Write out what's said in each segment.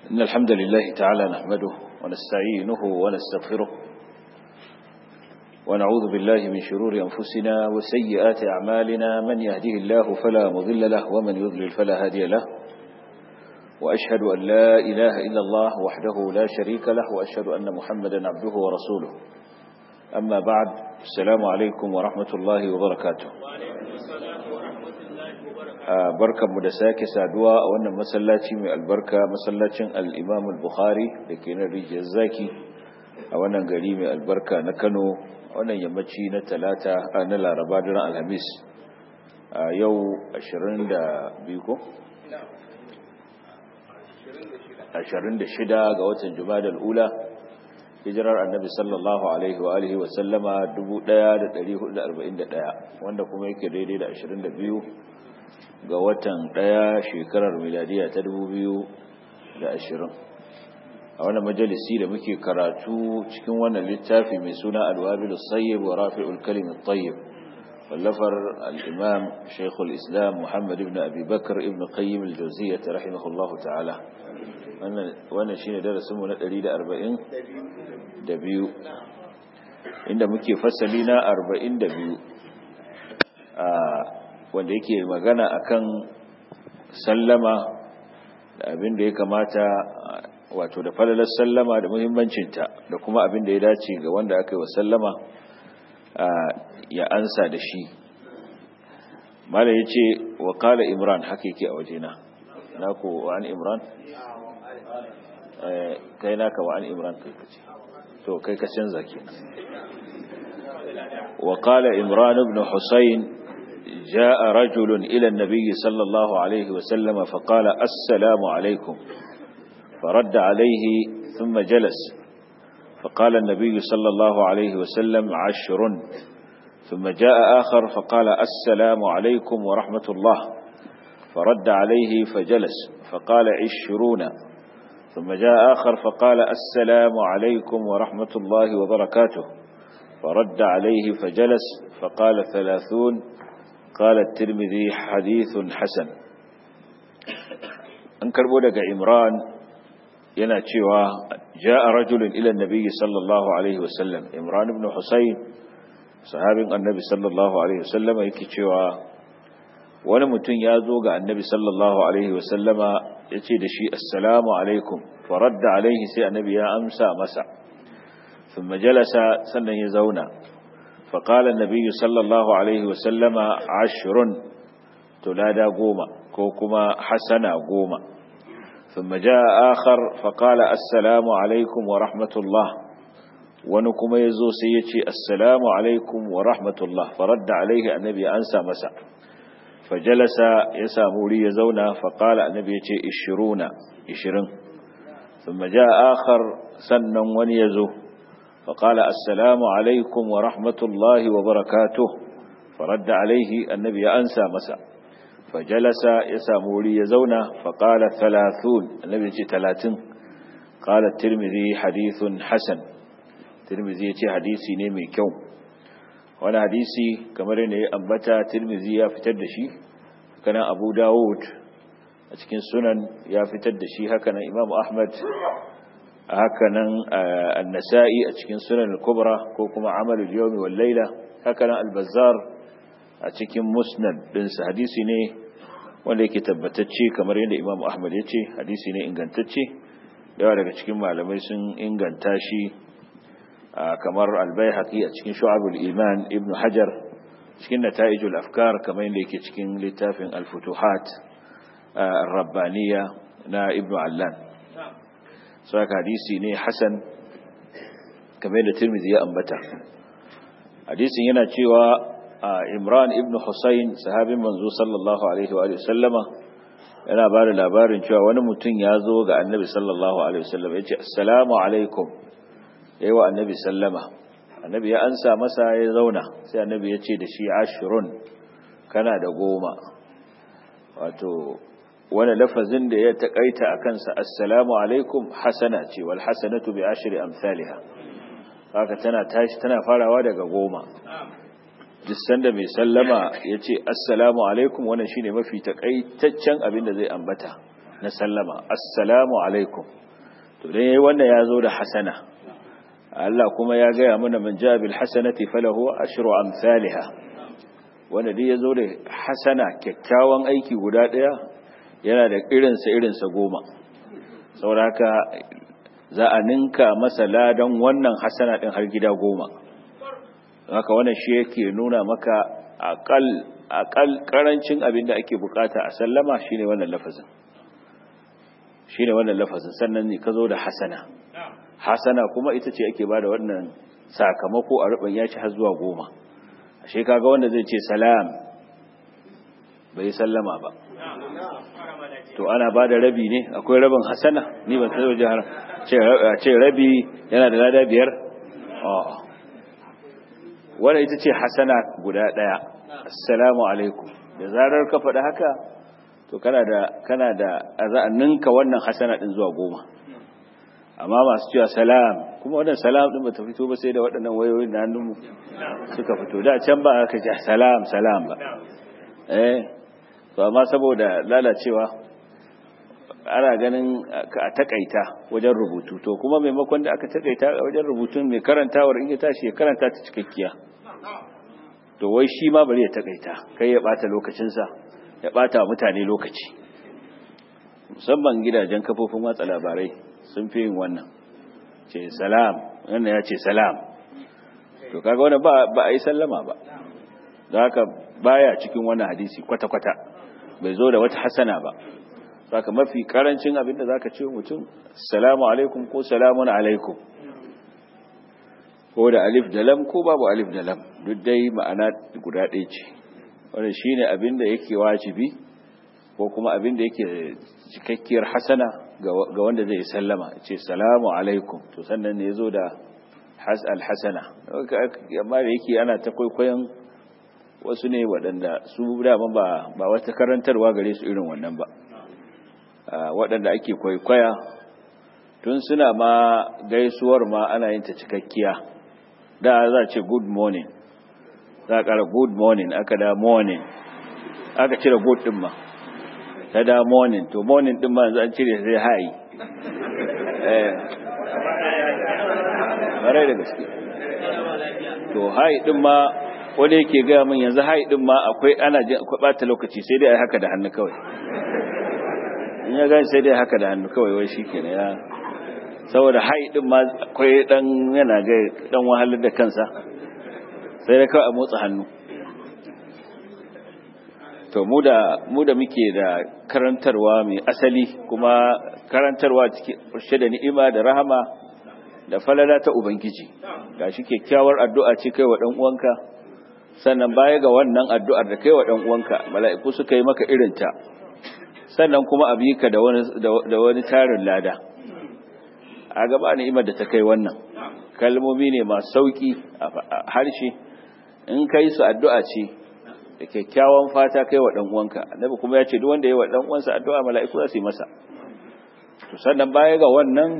إن الحمد لله تعالى نحمده ونستعينه ونستغفره ونعوذ بالله من شرور أنفسنا وسيئات أعمالنا من يهده الله فلا مضل له ومن يضلل فلا هادي له وأشهد أن لا إله إلا الله وحده لا شريك له وأشهد أن محمدا عبده ورسوله أما بعد السلام عليكم ورحمة الله وبركاته barkanmu da sake saduwa a wannan masallaci mai albarka masallacin al-Imam al-Bukhari da ke nan rijiyar zaki a wannan gari mai albarka na Kano wannan yammaci na talata na Laraba daren Alhamis a yau 22 ko 26 ga watan Jumadal Ula hijirar Annabi sallallahu alaihi wa alihi wa sallama 1441 wanda kuma yake daidai da 22 ga watan ɗaya shekarar miladiya ta biyu da ashirin. a wannan majalisi da muke karatu cikin wannan littafi mai suna alwabil sayyib wa rafi'ul kalim at-tayyib wallafar al-imam shaykhul islam muhammad ibn abi bakr ibn qayyim al-jawziyyah rahimahullahu ta'ala wannan wannan shine darasin mu na 140 da biyu inda muke fasali na 42 a wanda yake magana akan sallama da abin da ya kamata wato da falalar sallama da muhimmancinta da kuma abin da ya dace ga wanda aka yi wa sallama ya ansa da shi mala ya ce wa kala imran haka yake a wajena na ko wa an imran kai naka wa an imran kai kace to kai ka canza kenan wa kala imran ibn husayn جاء رجل إلى النبي صلى الله عليه وسلم فقال السلام عليكم فرد عليه ثم جلس فقال النبي صلى الله عليه وسلم عشر ثم جاء آخر فقال السلام عليكم ورحمة الله فرد عليه فجلس فقال عشرون ثم جاء آخر فقال السلام عليكم ورحمة الله وبركاته فرد عليه فجلس فقال ثلاثون قال الترمذي حديث حسن an karbo daga imran yana cewa ja'a rajulun ila annabi sallallahu alaihi wasallam imran ibn husayn sahabin annabi sallallahu alaihi wasallama yake cewa wani mutum ya zo ga annabi sallallahu alaihi wasallama yace da shi assalamu alaikum faradda alaihi sai annabi ya amsa masa thumma jalasa sannan ya zauna فقال النبي صلى الله عليه وسلم عشر تلادا قوما كوكما حسنا قوما ثم جاء آخر فقال السلام عليكم ورحمة الله ونكم يزو سيتي السلام عليكم ورحمة الله فرد عليه النبي أنسى مسا فجلس يسامولي يزونا فقال النبي إشرون إشرين ثم جاء آخر سنا ونيزو فقال السلام عليكم ورحمة الله وبركاته فرد عليه النبي أنسى مسا فجلس يسامولي يزونا فقال ثلاثون النبي ثلاثين قال الترمذي حديث حسن الترمذي حديثي نيمي كوم وانا حديثي كمرين أنبتا ترمذي يفتد شي كان أبو داود أتكين سنن يفتد شي هكذا إمام أحمد hakanan annasa'i a cikin sunan al-kubra ko kuma amalul yawmi wal layla hakanan al-bazzar a cikin musnad din sa hadisi ne wanda yake tabbatacce kamar yadda imam ahmad ya ce hadisi ne ingantacce yawa daga cikin malamai sun inganta shi kamar al-baihaqi a cikin shu'abul iman ibnu hajar cikin nata'ijul afkar kamar yadda yake cikin littafin al-futuhat ar-rabbaniya na ibnu allan saka hadisi ne hasan kamar da tirmidhi ya ambata hadisin yana cewa imran ibn husayn sahabin manzo sallallahu alaihi wa sallama yana ba da labarin cewa wani mutum ya zo ga annabi sallallahu alaihi wasallam ya ce assalamu alaikum yayi wa annabi sallama annabi ya ansa masa ya zauna sai annabi ya ce da shi ashirun kana da goma wato wani lafazin da ya takaita a kansa assalamu alaikum hasana ce wal hasanatu bi ashri amsalha haka tana tashi tana farawa daga goma duk sanda mai sallama ya ce assalamu alaikum wannan shine mafi takaitaccen abin da zai ambata na sallama assalamu alaikum to dan yayi wannan ya zo da hasana Allah kuma ya gaya mana man ja bil hasanati falahu ashru amsalha wanda dai yazo da hasana kyakkyawan aiki guda daya yana da irin sa irin sa goma saboda haka za a ninka masa ladan wannan hasana din har gida goma haka wannan shi yake nuna maka aqal aqal karancin abin da ake bukata a sallama shine wannan lafazin shine wannan lafazin sannan ne ka zo da hasana hasana kuma ita ce ake bada wannan sakamako a ruban ya ci har zuwa goma ashe kaga wanda zai ce salam bai sallama ba to ana bada rabi ne akwai rabin hasana ni ban sai waje har ce rabi yana da lada biyar a'a wanda ita ce hasana guda daya assalamu alaikum da zarar ka faɗi haka to kana da kana da ninka wannan hasana din zuwa goma amma masu cewa salam kuma wannan salam din bata fito ba sai da waɗannan wayoyin da hannunmu suka fito da can ba aka ce salam salam ba eh to amma saboda lalacewa ana ganin a takaita wajen rubutu to kuma maimakon da aka takaita wajen rubutun mai karantawar in ya tashi ya karanta ta cikakkiya to wai shi ma bari ya takaita kai ya bata lokacinsa ya bata mutane lokaci musamman gidajen kafofin watsa labarai sun fi yin wannan ce salam wannan ya ce salam to kaga wannan ba ba a yi sallama ba don haka baya cikin wannan hadisi kwata-kwata bai zo da wata hasana ba saka mafi karancin abinda zaka ce mutum assalamu alaikum ko salamun alaikum ko da alif da lam ko babu alif da lam duk dai ma'ana guda ɗaya ce wannan shine abinda yake wajibi ko kuma abinda yake cikakkiyar hasana ga wanda zai sallama ce salamu alaikum to sannan ne yazo da has alhasana amma da yake ana ta kwaikwayon wasu ne waɗanda su daman ba ba wata karantarwa gare su irin wannan ba waɗanda ake kwaikwaya tun suna ma gaisuwar ma ana yin ta cikakkiya da za ce good morning za a ƙara good morning aka da morning aka cire good ɗin ma ta da morning to morning ɗin ma yanzu an cire sai hi eh ƙarai da gaske to hi ɗin ma wani yake gaya min yanzu hi ɗin ma akwai ana jin akwai ɓata lokaci sai dai a haka da hannu kawai in ya gani sai dai haka da hannu kawai wai shi ke ya saboda haidin ma akwai dan yana ga dan wahalar da kansa sai da kawai a motsa hannu to mu da mu da muke da karantarwa mai asali kuma karantarwa cikin da ni'ima da rahama da falala ta ubangiji gashi kyakkyawar addu'a ce kai wa dan uwanka sannan baya ga wannan addu'ar da kai wa dan uwanka mala'iku suka yi maka irinta sannan kuma a bi ka da wani tarin lada a gaba ni'imar da ta kai wannan kalmomi ne masu sauki a harshe in kai su addu'a ce da kyakkyawan fata kai wa uwanka annabi kuma ya ce duk wanda ya wa uwansa addu'a mala'iku za su yi masa to sannan baya ga wannan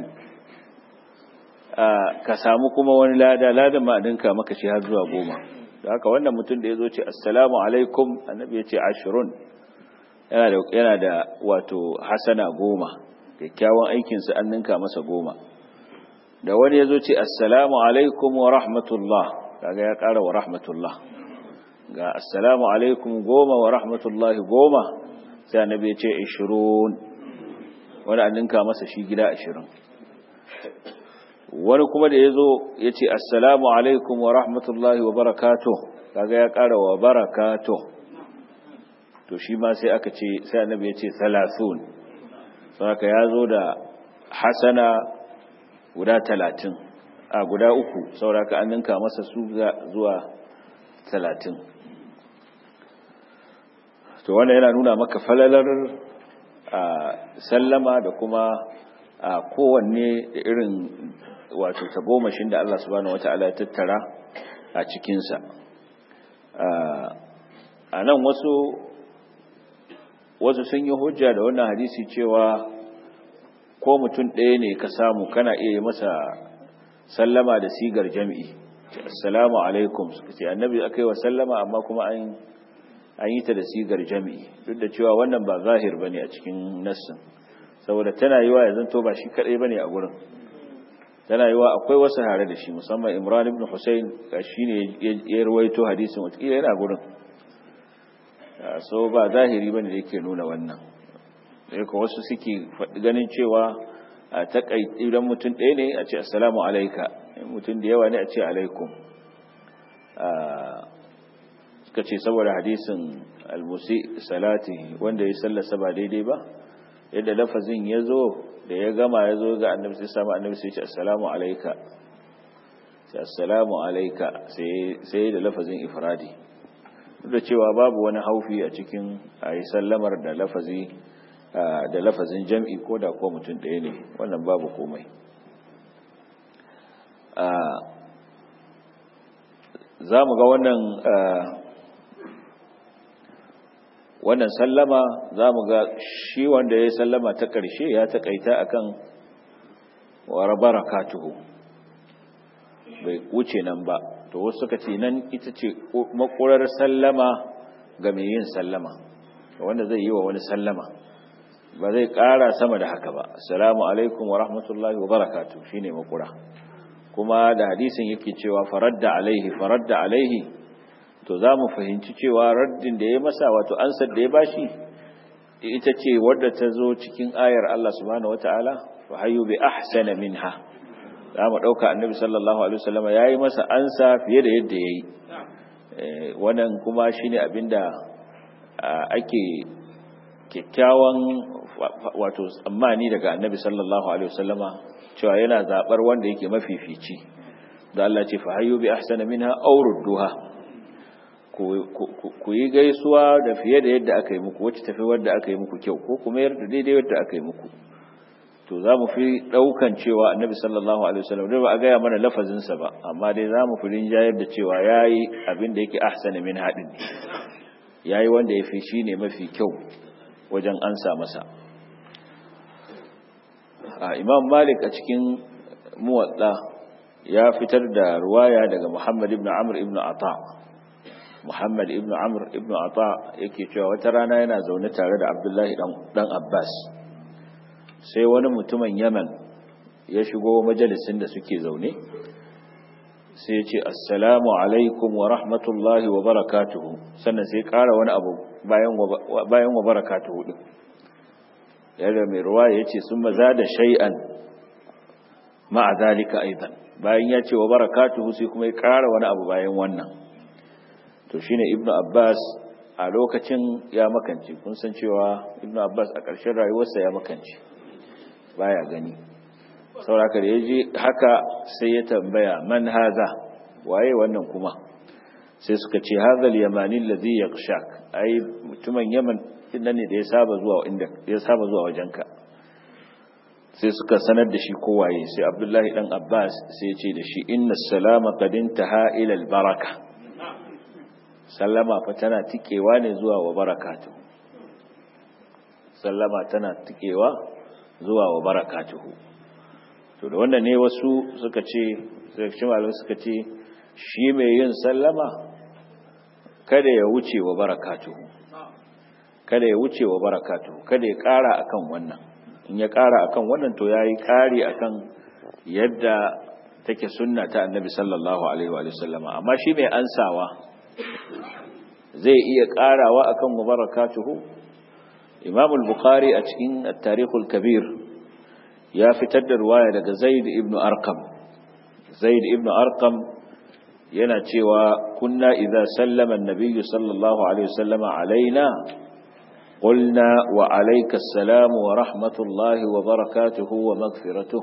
ka samu kuma wani lada ladan ma dinka maka shi har zuwa goma da haka wannan mutum da ya zo ce assalamu alaikum annabi ya ce ashirun yana da wato hasana goma kyakkyawan aikinsa an ninka masa goma da wani ya zo ce assalamu alaikum wa rahmatullah kaga ya ƙara wa rahmatullah ga assalamu alaikum goma wa rahmatullahi goma sai annabi ya ce ishirun wani an ninka masa shi gida ashirin wani kuma da ya zo ya ce assalamu alaikum wa rahmatullahi wa barakato kaga ya ƙara wa barakato to shi ma sai aka ce sai annabi ya ce salasun saka ya zo da hasana guda talatin a guda uku sauraka an ninka masa su zuwa talatin to wannan yana nuna maka falalar a sallama da kuma a kowanne da irin wato tagomashin da Allah subhanahu wata'ala ya tattara a cikinsa a nan wasu wasu sun yi hujja da wannan hadisi cewa ko mutum ɗaya ne ka samu kana iya yi masa sallama da sigar jami'i assalamu alaikum suka ce annabi aka yi wa sallama amma kuma an an yi ta da sigar jami'i duk da cewa wannan ba zahir ba ne a cikin nassin saboda tana yiwa ya zanto ba shi kadai bane a gurin tana yiwa akwai wasu hare da shi musamman Imran ibn Hussein shi ne ya rawaito hadisin wata yana gurin so ba zahiri bane da yake nuna wannan sai ko wasu suke ganin cewa a takai idan mutum ɗaya ne a ce assalamu alayka mutum da yawa ne a ce alaikum suka ce saboda hadisin almusi salati wanda ya sallasa ba daidai ba yadda lafazin ya zo da ya gama ya zo ga annabi sai samu annabi sai ce assalamu alayka sai assalamu alayka sai da lafazin ifradi duk da cewa babu wani haufi a cikin ayi sallamar da lafazi da lafazin jam'i ko da ko mutum ɗaya ne wannan babu komai za mu ga wannan wannan sallama za mu ga shi wanda ya sallama ta ƙarshe ya taƙaita akan wa barakatuhu bai wuce nan ba to wasu suka ce nan ita ce makurar sallama ga mai yin sallama wanda zai yi wa wani sallama ba zai ƙara sama da haka ba assalamu alaikum wa rahmatullahi wa barakatuh shine makura kuma da hadisin yake cewa faradda alaihi faradda alaihi to za mu fahimci cewa raddin da ya masa wato ansar da ya bashi ita ce wadda ta zo cikin ayar Allah subhanahu wataala fa hayyu bi ahsana minha za mu dauka annabi sallallahu alaihi wasallam yayi masa ansa fiye da yadda yayi wannan kuma shine abinda ake kyakkyawan wato tsammani daga annabi sallallahu alaihi wasallama cewa yana zabar wanda yake mafifici da Allah ce fa hayyu bi ahsana minha aw rudduha ku yi gaisuwa da fiye da yadda aka yi muku wacce tafi wadda aka yi muku kyau ko kuma yarda daidai wadda aka yi muku to za mu fi daukan cewa annabi sallallahu alaihi wasallam da ba a gaya mana lafazinsa ba amma dai za mu fi rinjayar da cewa yayi abin da yake ahsana min hadin yayi wanda ya fi shine mafi kyau wajen ansa masa imam malik a cikin muwadda ya fitar da ruwaya daga muhammad ibn amr ibn ata muhammad ibn amr ibn ata yake cewa wata rana yana zaune tare da abdullahi dan abbas sai wani mutumin yaman ya shigo majalisin da suke zaune sai ya ce assalamu alaikum wa rahmatullahi wa barakatuhu sannan sai kara wani abu bayan wa barakatuhu din yadda mai ruwa ya ce sun maza da shay'an ma'a zalika aidan bayan ya ce wa barakatuhu sai kuma ya kara wani abu bayan wannan to shine ibnu abbas a lokacin ya makance kun san cewa ibnu abbas a ƙarshen rayuwarsa ya makance baya gani sauraka da ya ji haka sai ya tambaya man haza waye wannan kuma sai suka ce hazal yamanin ladhi yaqshak ai mutumin yaman inda ne da ya saba zuwa inda ya saba zuwa wajenka sai suka sanar da shi kowaye sai abdullahi dan abbas sai ya ce da shi inna salama qad intaha ila al baraka sallama fa tana tikewa ne zuwa wa barakatuh sallama tana tikewa zuwa wa barakatuhu to da wannan ne wasu suka ce sai malamai suka ce shi mai yin sallama kada ya wuce wa barakatuhu kada ya wuce wa barakatuhu kada ya ƙara akan wannan in ya ƙara akan wannan to yayi ƙari akan yadda take sunna ta annabi sallallahu alaihi wa sallama amma shi mai ansawa zai iya ƙarawa akan wa barakatuhu imam al-bukhari a cikin at-tarikh al-kabir ya fitar da ruwaya daga zaid ibn arqam zaid ibn arqam yana cewa kunna idza sallama an-nabiy sallallahu alaihi wasallam alaina qulna wa alayka assalam wa rahmatullahi wa barakatuhu wa maghfiratuh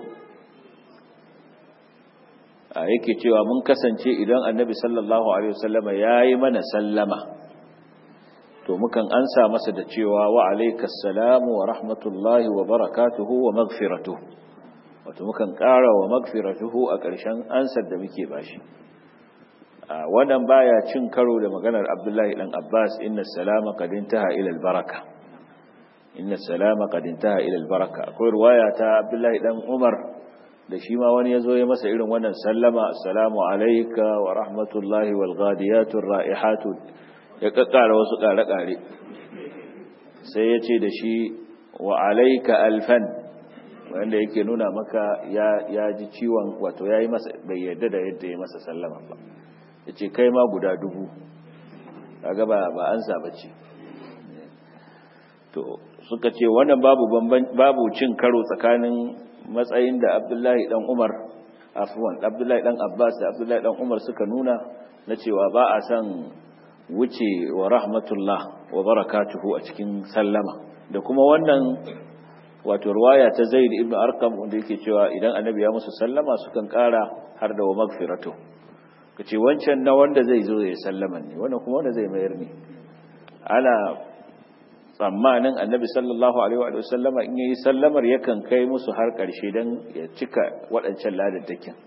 yake cewa mun kasance idan annabi sallallahu alaihi wasallam yayi mana sallama to mukan ansa masa da cewa wa alayka assalamu wa rahmatullahi wa barakatuhu wa maghfiratuhu wato mukan ƙara wa maghfiratuhu a ƙarshen ansar da muke bashi wannan baya cin karo da maganar Abdullahi dan Abbas inna salama qad intaha ila al-baraka inna salama qad intaha ila al-baraka akwai riwaya ta Abdullahi dan Umar da shi ma wani yazo ya masa irin wannan sallama assalamu alayka wa rahmatullahi wal ghadiyatu raihatu ya kakkara wasu kare-kare sai ya ce da shi wa alaika alfan wanda yake nuna maka ya ji ciwon wato ya yi masa bai yadda da yadda ya masa sallama ba ya ce kai ma guda dubu kaga ba ba an saba ce to suka ce wannan babu babu cin karo tsakanin matsayin da Abdullahi dan Umar afwan Abdullahi dan Abbas da Abdullahi dan Umar suka nuna na cewa ba a san wuce wa rahmatullah wa barakatuhu a cikin sallama da kuma wannan wato ruwaya ta Zaid ibn Arqam wanda yake cewa idan annabi ya musu sallama sukan kara har da wa magfiratu kace wancan na wanda zai zo ya sallama ne wannan kuma wanda zai mayar ne ana tsammanin annabi sallallahu alaihi wa sallama in yayi sallamar yakan kai musu har karshe dan ya cika waɗancan ladaddakin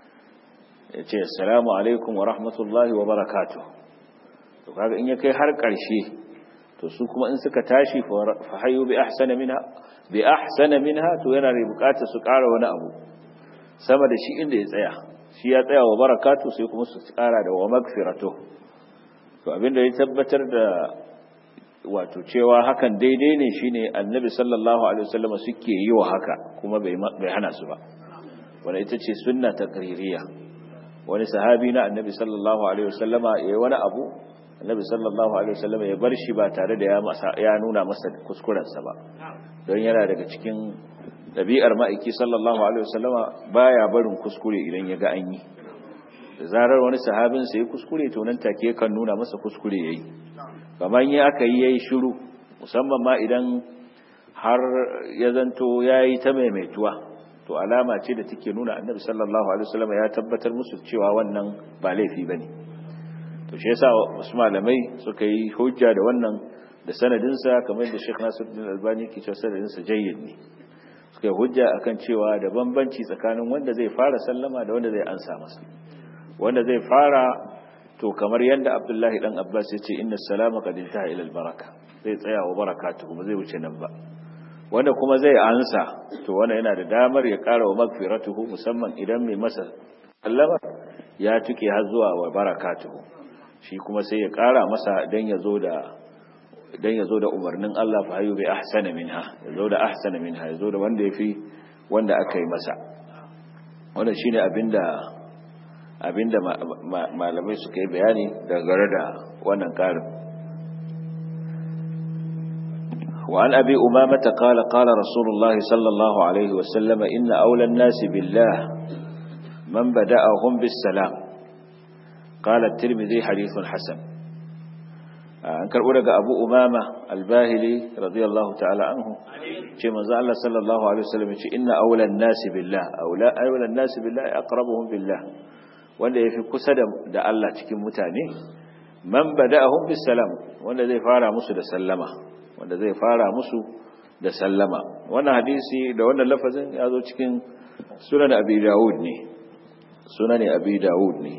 ya ce assalamu alaikum wa rahmatullahi wa barakatuh to kaga in ya kai har karshe to su kuma in suka tashi fa hayyu bi ahsana minha bi ahsana minha to yana da bukatar su ƙara wani abu sama da shi inda ya tsaya shi ya tsaya wa barakatu sai kuma su ƙara da wa magfiratu to abinda ya tabbatar da wato cewa hakan daidai ne shine annabi sallallahu alaihi wasallam suke yi wa haka kuma bai bai hana su ba wanda ita ce sunna taqririya wani sahabi na annabi sallallahu alaihi wasallama yayi wani abu annabi sallallahu alaihi wasallam ya bar shi ba tare da ya masa ya nuna masa kuskurensa ba don yana daga cikin dabi'ar ma'aiki sallallahu alaihi wasallama baya barin kuskure idan ya ga an yi da zarar wani sahabin sai kuskure to nan take kan nuna masa kuskure yayi kamar yi aka yi yayi shiru musamman ma idan har ya zanto yayi ta maimaituwa to alama ce da take nuna annabi sallallahu alaihi wasallama ya tabbatar musu cewa wannan ba laifi bane to shi yasa wasu malamai suka yi hujja da wannan da sanadinsa kamar da Sheikh Nasiruddin Albani ke cewa sanadinsa jayyid ne suka yi hujja akan cewa da bambanci tsakanin wanda zai fara sallama da wanda zai ansa masa wanda zai fara to kamar yadda Abdullahi dan Abbas ya ce inna salama qad intaha ila albaraka zai tsaya wa barakatu kuma zai wuce nan ba wanda kuma zai ansa to wannan yana da damar ya ƙara wa magfiratuhu musamman idan mai masa sallama ya tuke har zuwa wa barakatuhu shi kuma sai ya ƙara masa dan ya zo da dan ya zo da umarnin Allah fa hayu bi ahsana minha ya zo da ahsana minha ya zo da wanda yafi wanda aka yi masa wannan shine abinda abinda malamai suka yi bayani dangane da wannan karin وعن أبي أمامة قال قال رسول الله صلى الله عليه وسلم إن أولى الناس بالله من بدأهم بالسلام قال الترمذي حديث حسن an karɓo daga abu umama albahili radiyallahu ta'ala anhu ce manzo Allah sallallahu alaihi wasallam ce inna awlan nasi billah awla awlan nasi billah aqrabuhum billah wanda yafi kusa da da Allah cikin mutane man bada'ahum bis salam wanda zai fara musu da sallama wanda zai fara musu da sallama wannan hadisi da wannan lafazin ya zo cikin sunan abi daud ne sunan abi daud ne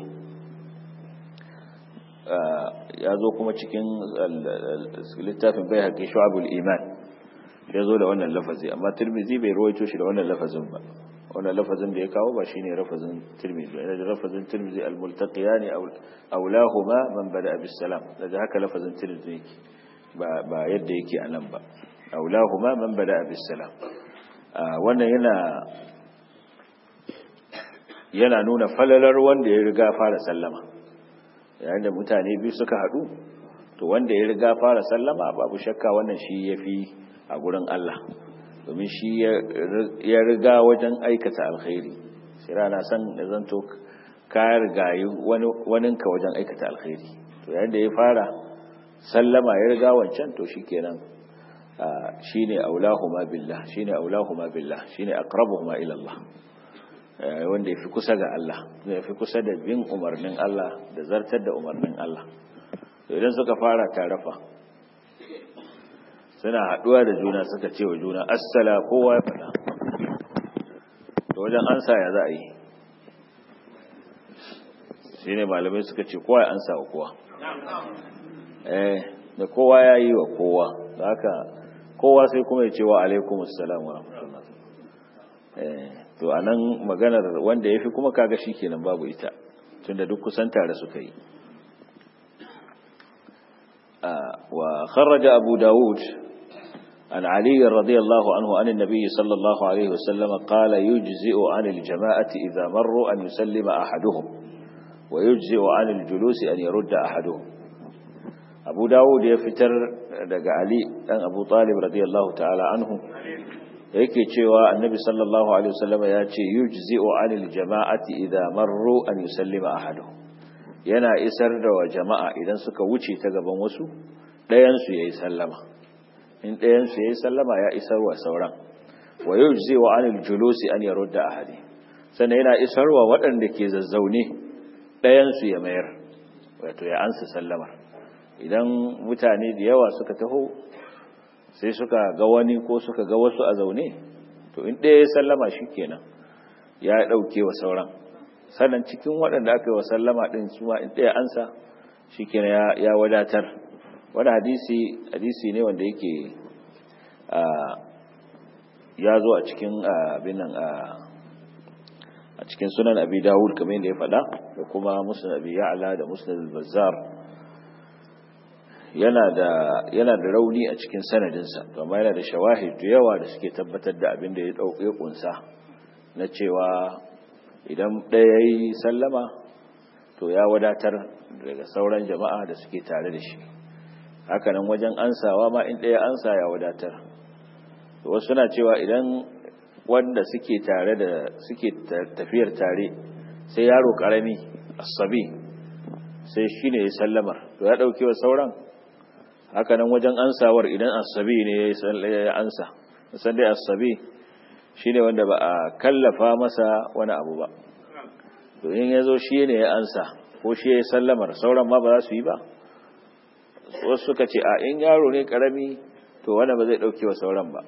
ya zo kuma cikin littafin bai haƙi shu'abul iman ya zo da wannan lafazi amma tirmizi bai rawaito shi da wannan lafazin ba wannan lafazin da ya kawo ba shine lafazin tirmizi yana da lafazin tirmizi al-multaqiyani awlahuma man bada bis salam daga haka lafazin tirmizi yake ba ba yadda yake a nan ba awlahuma man bada bis salam wannan yana yana nuna falalar wanda ya riga fara sallama yayin da mutane biyu suka haɗu to wanda ya riga fara sallama babu shakka wannan shi ya fi a gurin Allah domin shi ya riga wajen aikata alkhairi sai rana san da zanto ka rigayi waninka wajen aikata alkhairi to yayin da ya fara sallama ya riga wancan to shi kenan shi ne aulahuma billah shi ne aulahuma billah shi ne aqrabuhuma ila Allah wanda ya fi kusa ga Allah ya fi kusa da bin umarnin Allah da zartar da umarnin Allah idan suka fara tarafa suna haɗuwa da juna suka ce wa juna assala kowa ya faɗa da wajen ansa ya za a yi shi ne malamai suka ce kowa ya ansa wa kowa eh da kowa ya yi wa kowa da haka kowa sai kuma ya ce wa alaikumussalam wa rahmatullah eh to a nan maganar wanda ya fi kuma kaga shi kenan babu ita tunda duk kusan tare suka yi wa kharraja abu dawud عن علي رضي الله عنه عن النبي صلى الله عليه وسلم قال يجزئ عن الجماعة إذا مروا أن يسلم أحدهم ويجزئ عن الجلوس أن يرد أحدهم أبو داود يفتر دق علي أن أبو طالب رضي الله تعالى عنه yake cewa annabi sallallahu alaihi wasallam ya ce yujzi'u 'anil jama'ati idza marru an yusallima ahaduhum yana isar da wa jama'a idan suka wuce ta gaban wasu ɗayan su yayi sallama in ɗayan su yayi sallama ya isar wa sauran wa yujzi'u 'anil julusi an yarudda ahadi sannan yana isar wa waɗanda ke zazzaune ɗayan su ya mayar wato ya ansa sallamar idan mutane da yawa suka taho sai suka ga wani ko suka ga wasu a zaune to in ɗaya ya sallama shi kenan ya ɗauke wa sauran sannan cikin waɗanda aka yi wa sallama ɗin su ma in ɗaya ansa shi kenan ya wadatar wani hadisi hadisi ne wanda yake ya zo a cikin abin nan a cikin sunan abi dawud kamar yadda ya faɗa da kuma musnad abi ya'la da musnad al-bazzar yana da yana da rauni a cikin sanadinsa amma yana da shawahid da yawa da suke tabbatar da abin da ya dauke kunsa na cewa idan ɗaya yi sallama to ya wadatar daga sauran jama'a da suke tare da shi hakanan wajen ansawa ma in ɗaya ansa ya wadatar wasu suna cewa idan wanda suke tare da suke tafiyar tare sai yaro karami asabi sai shine ya sallamar to ya dauke wa sauran haka nan wajen ansawar idan asabi ne ya ansa san dai asabi shine wanda ba a kallafa masa wani abu ba to in yazo shi ne ya ansa ko shi ya sallamar sauran ma ba za su yi ba wasu suka ce a in yaro ne karami to wanda ba zai dauke wa sauran ba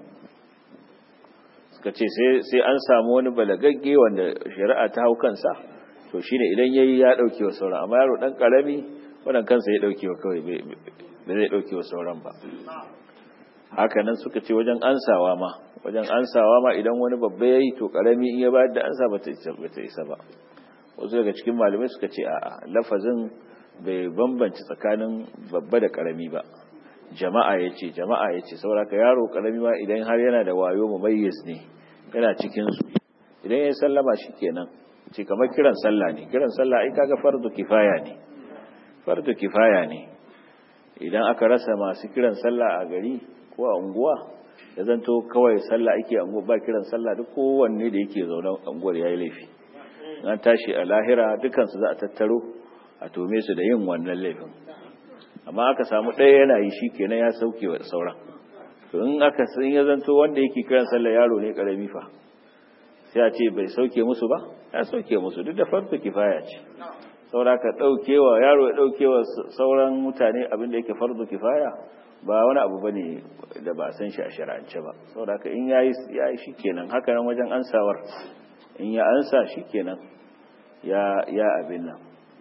suka ce sai an samu wani balagagge wanda shari'a ta hau kansa to shine idan yayi ya dauke wa sauran amma yaro dan karami wannan kansa ya dauke wa kawai da zai ɗauke wa sauran ba hakanan suka ce wajen ansawa ma wajen ansawa ma idan wani babba ya yi to ƙarami in ya bayar da ansa ba ta isa ba wasu daga cikin malamai suka ce a'a lafazin bai bambanci tsakanin babba da ƙarami ba jama'a ya ce jama'a ya ce sauraka yaro ƙarami ma idan har yana da wayo mumayyiz ne yana cikinsu idan ya sallama shi kenan ce kamar kiran sallah ne kiran sallah ai kaga fardu kifaya ne fardu kifaya ne idan aka rasa masu kiran sallah a gari ko a unguwa ya zanto kawai sallah ake unguwa ba kiran sallah duk kowanne da yake zaune unguwar yayi laifi an tashi a lahira dukansu za a tattaro a tome su da yin wannan laifin amma aka samu ɗaya yana yi shi kenan ya sauke wa sauran to in aka sun ya zanto wanda yake kiran sallah yaro ne karami fa sai a ce bai sauke musu ba ya sauke musu duk da farko kifaya ce saura ka ɗaukewa yaro ya ɗaukewa sauran mutane abin da yake fardu kifaya ba wani abu bane da ba san shi a shari'ance ba saura ka in yayi yayi shikenan haka nan wajen ansawar in ya ansa shikenan ya ya abin nan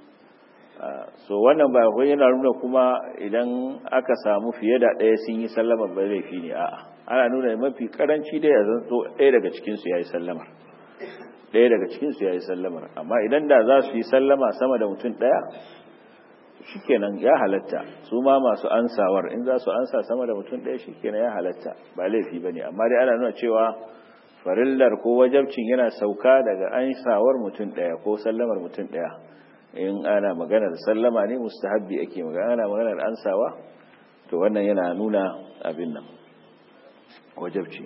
so wannan ba wai yana nuna kuma idan aka samu fiye da ɗaya sun yi sallama ba laifi ne a'a ana nuna mafi karanci dai ya zanto ɗaya daga cikin su yayi sallamar ɗaya daga cikinsu ya yi sallamar amma idan da za su yi sallama sama da mutum ɗaya shikenan ya halatta su ma masu ansawar in za su ansa sama da mutum ɗaya shikenan ya halatta ba laifi ba ne amma dai ana nuna cewa farillar ko wajabcin yana sauka daga ansawar mutum ɗaya ko sallamar mutum ɗaya in ana maganar sallama ne mustahabbi ake magana ana maganar ansawa to wannan yana nuna abin nan wajabci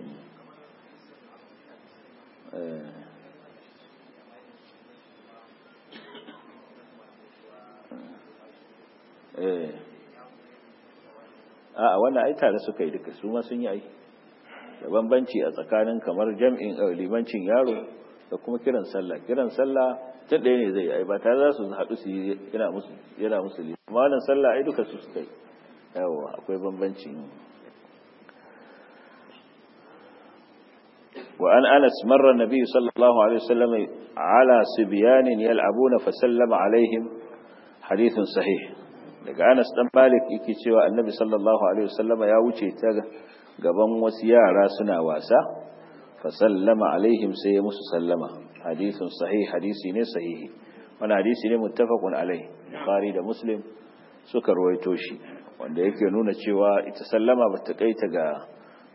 a wannan ai tare suka yi duka su ma sun yi ai da bambanci a tsakanin kamar jam'in limancin yaro da kuma kiran sallah kiran sallah ta ɗaya ne zai yi ba tare za su haɗu su yi yana musu yana musu amma wannan sallah ai duka su suka yi yawa akwai bambanci وأن أنس مر النبي صلى الله عليه وسلم على صبيان يلعبون فسلم عليهم حديث صحيح daga Anas dan Malik yake cewa Annabi sallallahu alaihi wasallama ya wuce ta gaban wasu yara suna wasa fa sallama alaihim sai ya musu sallama hadithun sahih hadisi ne sahihi wannan hadisi ne muttafaqun alai Bukhari da Muslim suka rawaito shi wanda yake nuna cewa ita sallama ba ta kaita ga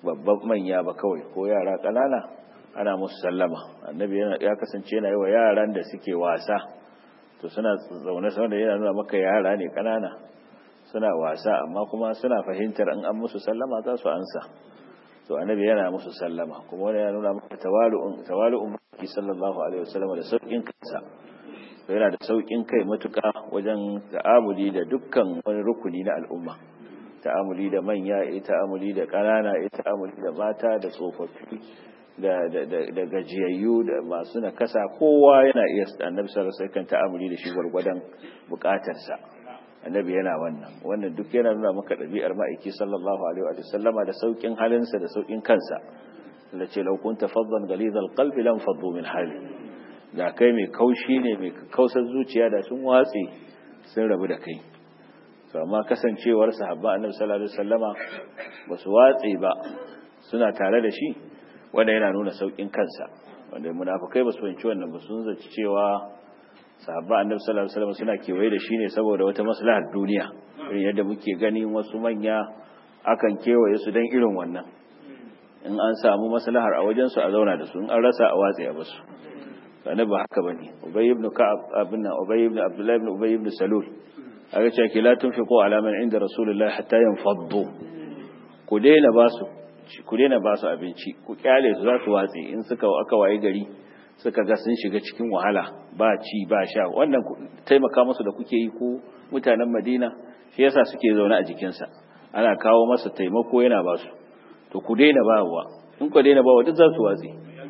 babban manya ba kawai ko yara ƙanana ana musu sallama annabi ya kasance yana yi wa yaran da suke wasa to suna zaune saboda yana nuna maka yara ne ƙanana suna wasa amma kuma suna fahimtar in an musu sallama za su ansa to annabi yana musu sallama kuma wani ya nuna maka tawalu'un tawalu'un maki sallallahu alaihi wasallam da saukin kansa to yana da saukin kai matuka wajen ta'amuli da dukkan wani rukuni na al'umma ta'amuli da manya ya ta'amuli da ƙanana ya ta'amuli da mata da tsofaffi da da da gajiyayyu da masu nakasa kowa yana iya annabi sallallahu alaihi wasallam kan ta'amuli da shi gwargwadon bukatarsa annabi yana wannan wannan duk yana nuna maka ɗabi'ar ma'aiki sallallahu alaihi wa sallama da saukin halinsa da saukin kansa da ce lau kunta faddan galizal qalbi lam faddu min hali da kai mai kaushi ne mai kausar zuciya da sun watse sun rabu da kai to amma kasancewar sahabba annabi sallallahu alaihi wasallama ba su watse ba suna tare da shi wanda yana nuna saukin kansa wanda munafikai ba su fahimci wannan ba sun zaci cewa sahabba annabi sallallahu alaihi wasallam suna kewaye da shi ne saboda wata maslahar duniya irin yadda muke gani wasu manya akan kewaye su dan irin wannan in an samu maslahar a wajen su a zauna da su in an rasa a watsi a basu sanan ba haka bane ubay ibn ka'ab abinna ubay ibn abdullah ibn ubay ibn salul aka ce ki la tunfiqu ala man inda rasulullahi hatta yanfaddu ku daina basu ku daina basu abinci ku kyale su za su watsi in suka aka waye gari suka ga sun shiga cikin wahala ba ci ba sha wannan taimaka musu da kuke yi ko mutanen madina shi yasa suke zaune a jikinsa ana kawo masa taimako yana ba su to ku daina bawa in ku daina bawa duk za su watsi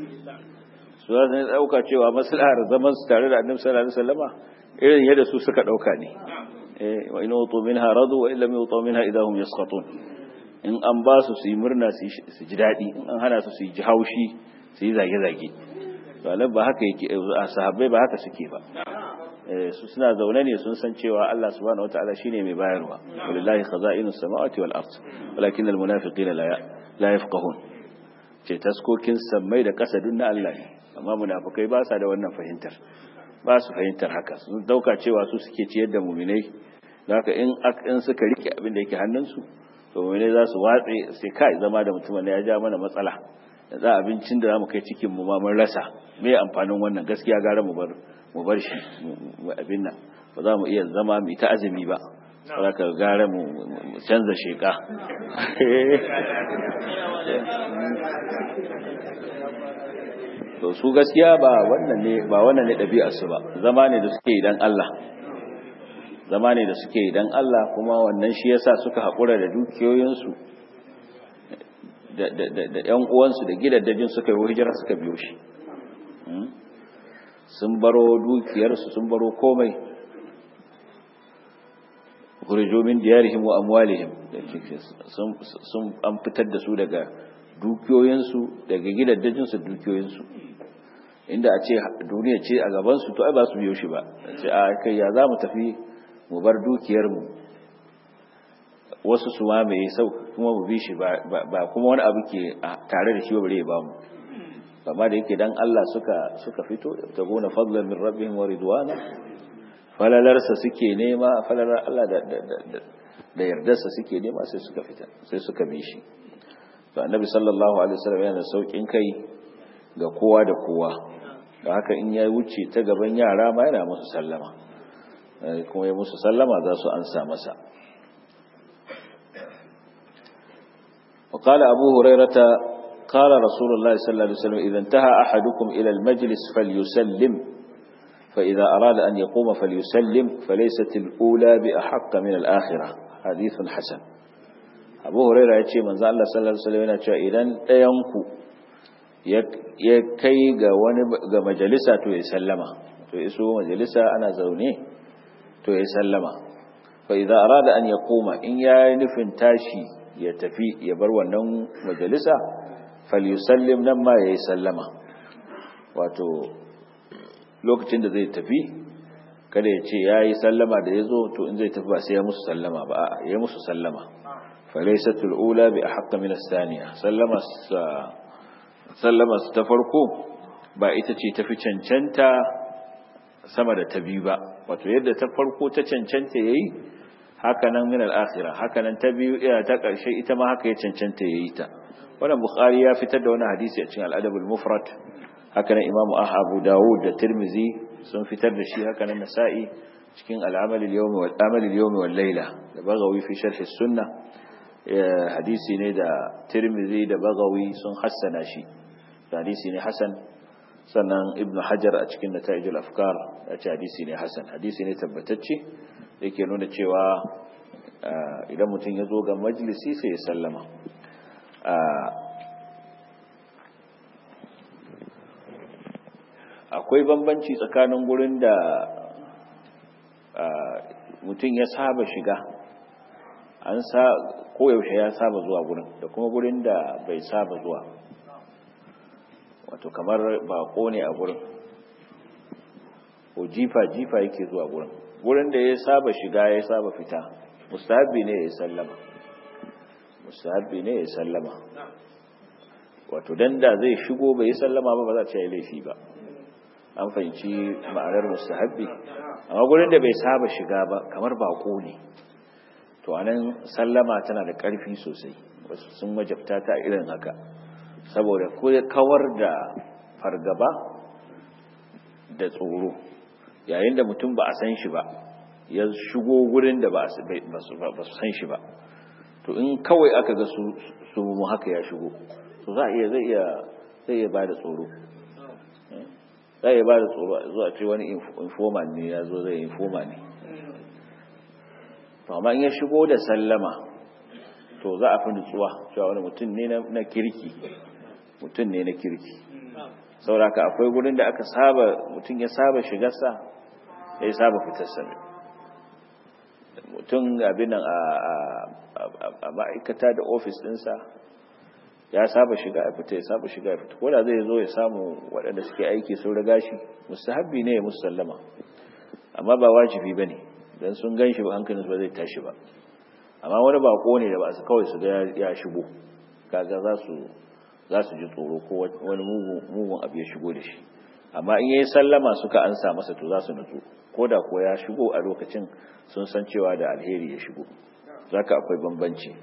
su za su dauka cewa maslahar zaman su tare da annabi sallallahu alaihi wasallama irin yadda su suka dauka ne eh wa in utu minha radu wa illam yutu minha idahum yasqatun in an ba su su yi murna su ji daɗi in an hana su su yi haushi su yi zage-zage to ba haka yake a sahabbai ba haka suke ba su suna zaune ne sun san cewa Allah subhanahu wataala shine mai bayarwa wallahi khaza'inu samawati wal ard walakin al munafiqina la la yafqahun ce taskokin sammai da kasa dun na Allah ne amma munafikai ba sa da wannan fahimtar ba su fahimtar haka sun dauka cewa su suke ciyar da mu'minai haka in in suka rike abin da yake hannunsu to mu'minai za su watse sai kai zama da mutumin ya ja mana matsala da za abincin da zamu kai cikin mu ma mun rasa me amfanin wannan gaskiya gara mu bar mu bar shi abin nan ba za mu iya zama mu ta azumi ba saboda gara mu canza sheka to su gaskiya ba wannan ne ba wannan ne ɗabi'ar su ba zama ne da suke idan Allah zama ne da suke idan Allah kuma wannan shi yasa suka haƙura da dukiyoyinsu da ‘yan uwansu da gidaddajin suka yi hijira suka biyo shi sun baro dukiyarsu sun baro komai kurjo min diyarihim wa amwalihim sun an fitar da su daga dukiyoyinsu daga gidaddajinsu dukiyoyinsu inda a ce duniya ce a gabansu to ai ba su biyo shi ba ce a kai ya za mu tafi mu bar dukiyarmu wasu su mamaye sau kuma mu bi shi ba kuma wani abu ke tare da shi ba bare ba mu amma da yake dan Allah suka suka fito ta gona fadlan min rabbihim wa ridwana falalarsa suke nema falalar Allah da da da yardarsa suke nema sai suka fita sai suka bi shi to annabi sallallahu alaihi wasallam yana saukin kai ga kowa da kowa da haka in ya wuce ta gaban yara ma yana musu sallama kuma ya musu sallama za su ansa masa وقال أبو هريرة قال رسول الله صلى الله عليه وسلم إذا انتهى أحدكم إلى المجلس فليسلم فإذا أراد أن يقوم فليسلم فليست الأولى بأحق من الآخرة حديث حسن أبو هريرة يتشي من ذا الله صلى الله عليه وسلم يتشي إذا تينكو يكي غا مجلسة يسلم يسو مجلسة أنا زوني يسلم فإذا أراد أن يقوم إن ينفن تاشي ya tafi ya bar wannan majalisa falyusallim nan ma yayi sallama wato lokacin da zai tafi kada ya ce yayi sallama da yazo to in zai tafi ba sai ya musu sallama ba a'a ya musu sallama falaysatul ula bi ahqq min as-thaniya sallama sallama ta farko ba ita ce tafi cancanta sama da ta biyu ba wato yadda ta farko ta cancanta yayi hakanan min al-akhirah hakanan ta biyu ina ta karshe ita ma haka ya cancanta yayi ta wannan bukhari ya fitar da wani hadisi a cikin al-adab al-mufrad haka nan imamu abu dawud da tirmizi sun fitar da shi haka nan nasa'i cikin al-amal al-yawmi wal amal al-yawmi wal layla da bagawi fi sharh as-sunnah hadisi ne da tirmizi da bagawi sun hassana shi hadisi ne hasan sannan ibnu hajar a cikin nata'ijul afkar ya ce hadisi ne hasan hadisi ne tabbatacce yake nuna cewa idan mutum ya zo ga majalisi sai ya sallama akwai bambanci tsakanin gurin da mutum ya saba shiga an sa koyaushe ya saba zuwa gurin da kuma gurin da bai saba zuwa wato kamar bako ne a gurin ko jifa-jifa yake zuwa gurin gurin da ya saba shiga ya saba fita mustahabi ne ya sallama mustahabi ne ya sallama wato dan da zai shigo bai sallama ba ba za ta yi laifi ba an fahimci ma'anar mustahabi amma gurin da bai saba shiga ba kamar bako ne to anan sallama tana da ƙarfi sosai wasu sun wajabta ta irin haka saboda kawar da fargaba da tsoro yayin da mutum ba a san shi ba ya shigo gurin da ba su san shi ba to in kawai aka ga su mu haka ya shigo to za a iya zai iya zai iya bada tsoro za a iya bada tsoro zuwa ce wani informa ne ya zo zai informa ne to amma in ya shigo da sallama to za a fi nutsuwa cewa wani mutum ne na kirki mutum ne na kirki sauraka akwai gurin da aka saba mutum ya saba shigarsa ya saba fitarsa ne mutum abin nan a ma'aikata da ofis ɗinsa ya saba shiga ya fita ya saba shiga ya fita koda zai zo ya samu waɗanda suke aiki sun riga shi mustahabbi ne ya musu sallama amma ba wajibi ba ne don sun gan shi ba hankalinsu ba zai tashi ba amma wani bako ne da ba su kawai su ga ya shigo kaga za su za su ji tsoro ko wani mugun abu ya shigo da shi amma in yayi sallama suka ansa masa to za su nutsu ko da ko ya shigo a lokacin sun san cewa da alheri ya shigo zaka akwai bambanci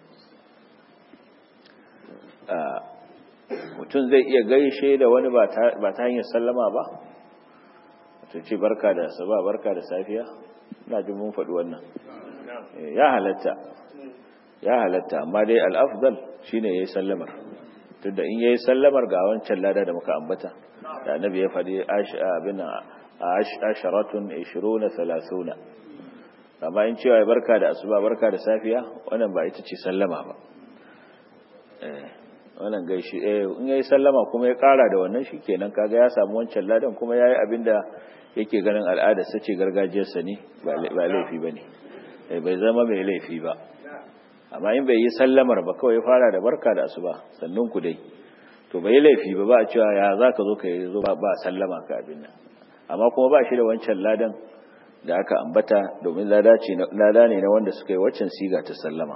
mutum zai iya gaishe da wani ba ta hanyar sallama ba to ce barka da saba barka da safiya ina jin mun faɗi wannan ya halatta ya halatta amma dai al-afdal shine yayi sallamar tunda in yayi sallamar ga wancan lada da muka ambata da annabi ya faɗi abin asharatun 20 30 amma in cewa barka da asuba barka da safiya wannan ba ita ce sallama ba eh wannan gaishe eh in yayi sallama kuma ya ƙara da wannan shikenan kaga ya samu wancan ladan kuma yayi abinda yake ganin al'ada sace gargajiyar sa ne ba laifi bane eh bai zama mai laifi ba amma in bai yi sallamar ba kawai fara da barka da asuba sannan ku dai to bai laifi ba ba a cewa ya za ka zo ka yi zo ba sallama ka abin nan amma kuma ba shi da wancan ladan da aka ambata domin lada ne na wanda suka yi waccan siga ta sallama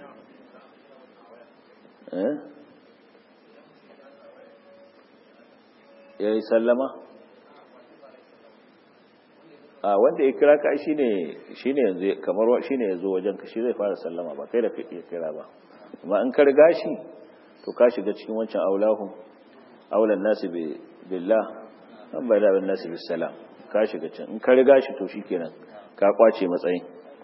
ya yi sallama a wanda ya kira ka shi ne yanzu kamar shi ne ya zo wajen ka shi zai fara sallama ba kai da ka iya kira ba amma in ka riga shi to ka shiga cikin wancan aulahun aulan nasu billah an bai da nasu bisalam ka shiga can in ka riga shi to shikenan ka kwace matsayin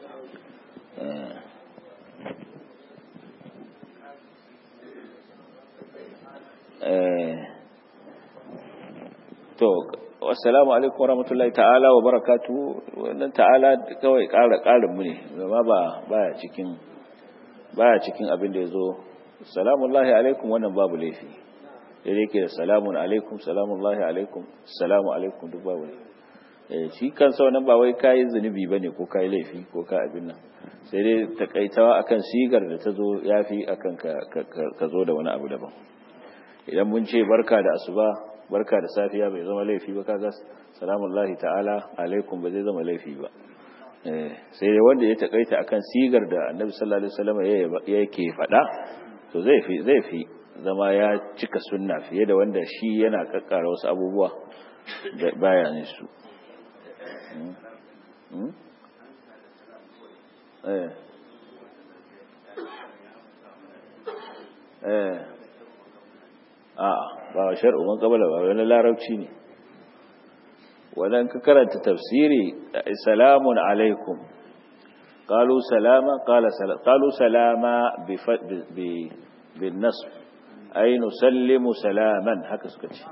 to assalamu alaikum warahmatullahi ta'ala wa barakatuhu wannan ta'ala kawai ƙara ƙarin mu ne zama ba baya cikin baya cikin abin da yazo salamullahi alaikum wannan babu laifi dai yake da salamun alaikum salamullahi alaikum salamu alaikum duk babu ne eh shi kansa wannan ba wai kai zunubi bane ko kai laifi ko ka abin nan sai dai takaitawa akan sigar da tazo yafi akan ka ka zo da wani abu daban idan mun ce barka da asuba barka da safiya bai zama laifi ba kaga salamullahi ta'ala alaikum ba zai zama laifi ba sai dai wanda ya takaita akan sigar da annabi sallallahu alaihi wasallam yake faɗa to zai fi zai fi zama ya cika sunna fiye da wanda shi yana kakkara wasu abubuwa da baya ne su eh a ba wa shar'u man qabala ba wani larabci ne wannan ka karanta tafsiri salamun alaikum qalu salama qala salam qalu salama bi bi bin nasb ay nusallimu salaman haka suka ce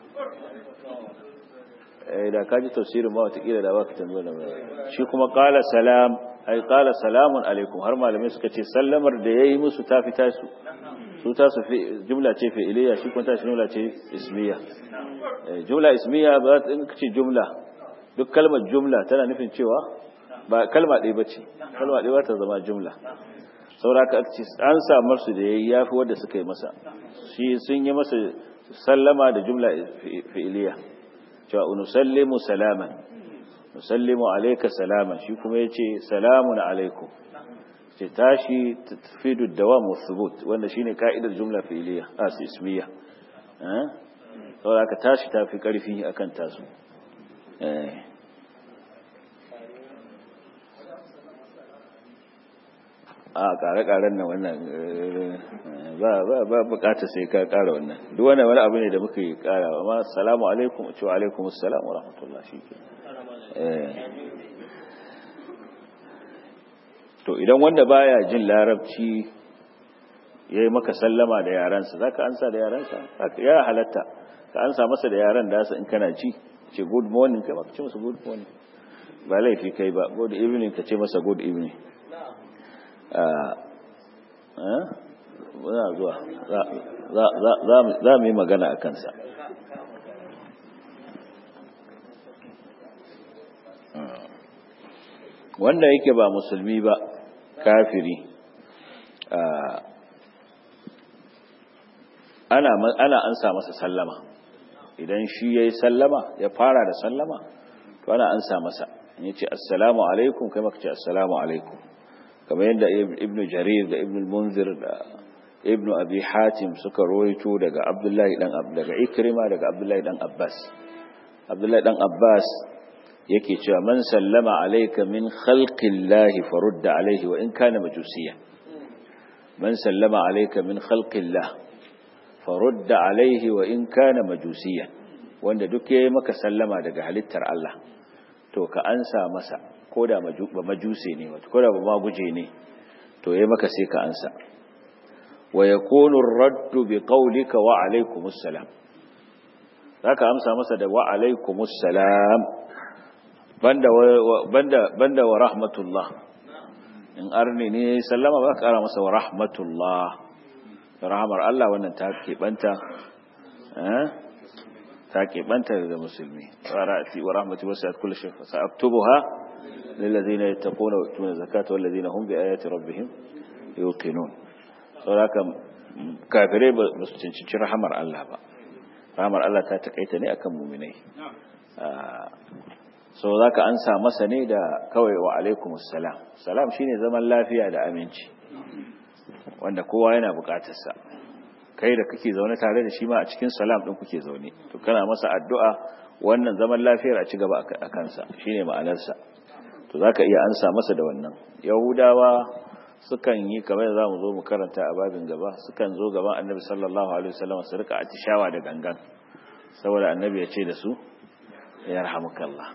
eh da kaji tafsirin ma wata kila da baka tambaye da shi kuma qala salam ay qala salamun alaikum har malamai suka ce sallamar da yayi musu ta fita su su ta su fi jumla ce fi'iliya shi kuma ta shi jumla ce ismiya jumla ismiya ba za ta ce jumla duk kalmar jumla tana nufin cewa ba kalma ɗaya bace kalma ɗaya ba ta zama jumla sauraka an samar su da yayi yafi wanda suka yi masa shi sun yi masa sallama da jumla fi'iliya cewa nusallimu salaman nusallimu alayka salaman shi kuma yace salamun alaikum ce tashi tafidu dawam wa thubut wanda shine ka'idar jumla fi'iliya a ismiya eh saboda ka tashi tafi karfi akan tasu eh a kare-karen nan wannan ba ba ba bukata sai ka kara wannan duk wannan wani abu ne da muka yi kara amma assalamu alaikum wa alaikum assalam wa rahmatullah shike eh to idan wanda baya jin larabci yayi maka sallama da yaransa zaka ansa da yaransa zaka ya halatta ka ansa masa da yaran da in kana ji ce good morning kai maka ce masa good morning ba laifi kai ba good evening ka ce masa good evening muna zuwa za mu yi magana a kansa wanda yake ba musulmi ba kafiri ana ana ansa masa sallama idan shi yayi sallama ya fara da sallama to ana ansa masa in yace assalamu alaikum kai maka ce assalamu alaikum kamar yadda ibnu jarir da ibnu munzir da ibnu abi hatim suka roito daga abdullahi dan daga ikrima daga abdullahi dan abbas abdullahi dan abbas yake cewa man sallama alayka min khalqillahi farudda alayhi wa in kana majusiya man sallama alayka min khalqillah farudda alayhi wa in kana majusiya wanda duk yayi maka sallama daga halittar Allah to ka ansa masa ko da ba majuse ne wato ko da ba maguje ne to yayi maka sai ka ansa wa yakunu ar-raddu bi qawlika wa alaykumus salam zaka amsa masa da wa alaykumus salam banda banda banda wa rahmatullah in arni ne sallama ba ka kara masa wa rahmatullah rahmar Allah wannan ta keɓanta eh ta keɓanta da musulmi tsarati wa rahmatu wasi'at kulli shay sa'aktubuha lil ladina yattaquna wa yu'tuna zakata wal ladina hum bi ayati rabbihim yuqinun saboda kafirai ba su cincinci rahamar Allah ba rahamar Allah ta takaita ne akan mu'minai so zaka ansa masa ne da kawai wa alaikumus salam salam shine zaman lafiya da aminci wanda kowa yana bukatarsa kai da kake zaune tare da shi ma a cikin salam din kuke zaune to kana masa addu'a wannan zaman lafiyar a ci gaba a kansa shine ma'anarsa to zaka iya ansa masa da wannan yahudawa sukan yi kamar za mu zo mu karanta a babin gaba sukan zo gaban annabi sallallahu alaihi wasallam su rika atishawa da gangan saboda annabi ya ce da su yarhamukallah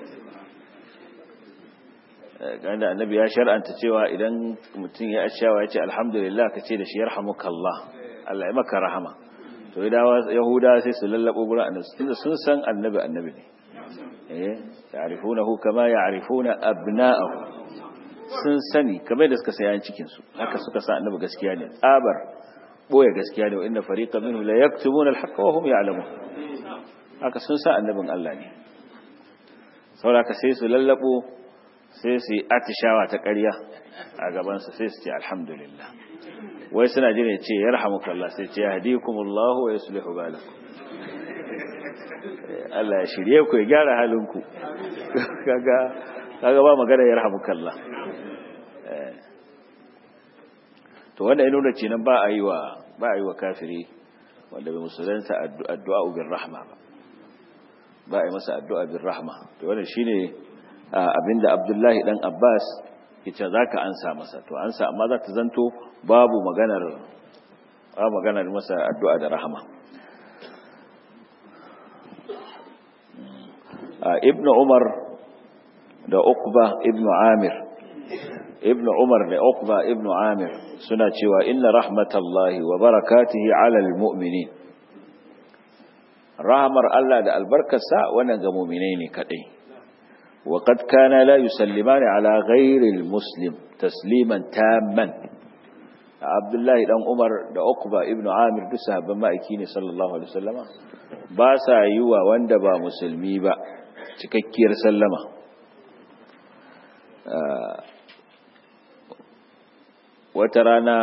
ganda annabi ya shar'anta cewa idan mutum ya atishawa ya ce alhamdulillah ka ce da shi yarhamukallah Allah ya maka rahama to yahuda sai su lallabo gurin annabi tunda sun san annabi annabi ne eh ya'rifunahu kama ya'rifuna abna'ahu sun sani kamar da suka sayan cikin su haka suka sa annabi gaskiya ne tsabar boye gaskiya ne wa inna fariqan minhum la yaktumuna al-haqqa wa hum ya'lamun haka sun sa annabin Allah ne saboda sai su lallabo sai su yi atishawa ta ƙarya a gaban su sai su ce alhamdulillah wai suna jira ce yarhamukallah sai ce yahdikumullahu wa yuslihu balakum Allah ya shirye ku ya gyara halinku kaga kaga ba magana yarhamukallah to wanda ya nuna cenan ba a yi wa ba a yi wa kafiri wanda bai musulunta addu'a bin rahma ba ba a yi masa addu'a bin rahma to wannan shine abinda Abdullahi dan Abbas yace zaka ansa masa to ansa amma za ta zanto babu maganar a magana da masa addu'a da rahama ibnu umar da ukba ibnu amir ibnu umar da ukba ibnu amir suna cewa inna rahmatallahi wa barakatihi ala almu'minin rahmar Allah da albarkarsa wannan ga mu'minai ne kadai wa qad kana la yusallimani ala ghairi almuslim tasliman tamman Abdullahi dan Umar da Uqba ibn Amir duk sahabban ma'aiki ne sallallahu alaihi wasallama ba sa yi wa wanda ba musulmi ba cikakkiyar sallama wata rana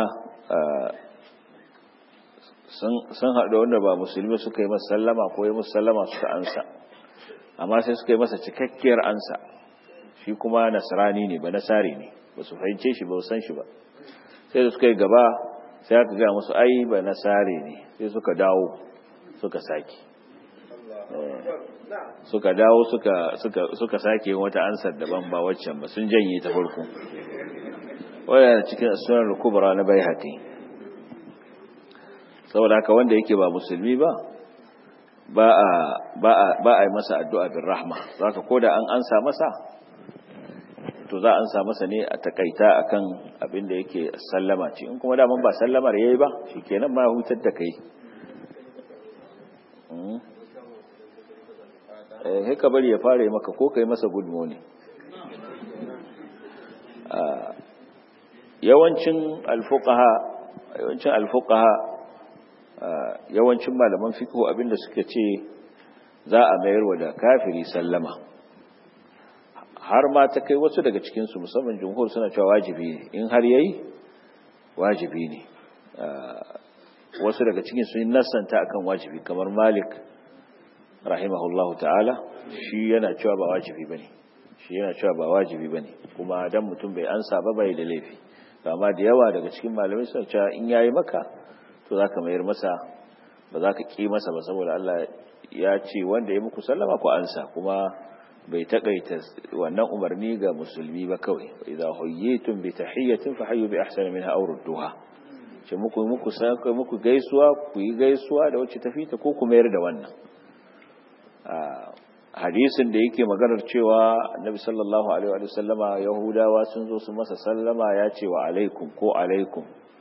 sun haɗu wanda ba musulmi suka yi masa sallama ko yi masa sallama suka ansa amma sai suka yi masa cikakkiyar ansa shi kuma nasrani ne ba nasari ne ba su fahimce shi ba san shi ba sai da suka yi gaba sai aka ga musu ai ba nasare ne sai suka dawo suka sake suka dawo suka suka suka sake wata ansar daban ba waccan ba sun janye ta farko waya cikin sunan kubra na baihaqi saboda haka wanda yake ba musulmi ba ba a ba a ba a yi masa addu'a bin rahma zaka koda an ansa masa to za an sa masa ne a takaita akan abin da yake sallama ce in kuma daman ba sallamar yayi ba shikenan ma hutar da kai eh haka bari ya fara maka ko kai masa good morning yawancin alfuqaha yawancin alfuqaha yawancin malaman fiqh abinda suka ce za a mayar wa da kafiri sallama har ma ta kai wasu daga cikinsu musamman jumhur suna cewa wajibi ne in har yayi wajibi ne wasu daga cikin sun nasanta akan wajibi kamar malik rahimahullahu ta'ala shi yana cewa ba wajibi bane shi yana cewa ba wajibi bane kuma dan mutum bai ansa ba bai da laifi amma da yawa daga cikin malamai suna cewa in yayi maka to zaka mayar masa ba za ka ki masa ba saboda Allah ya ce wanda ya muku sallama ku ansa kuma bai takaita wannan umarni ga musulmi ba kawai idza huyyitum bi tahiyyatin fahayyu bi ahsani minha aw rudduha ce muku muku sai muku gaisuwa ku yi gaisuwa da wacce tafi ta ko ku mayar da wannan hadisin da yake maganar cewa annabi sallallahu alaihi wa sallama yahudawa sun zo su masa sallama ya ce wa alaikum ko alaikum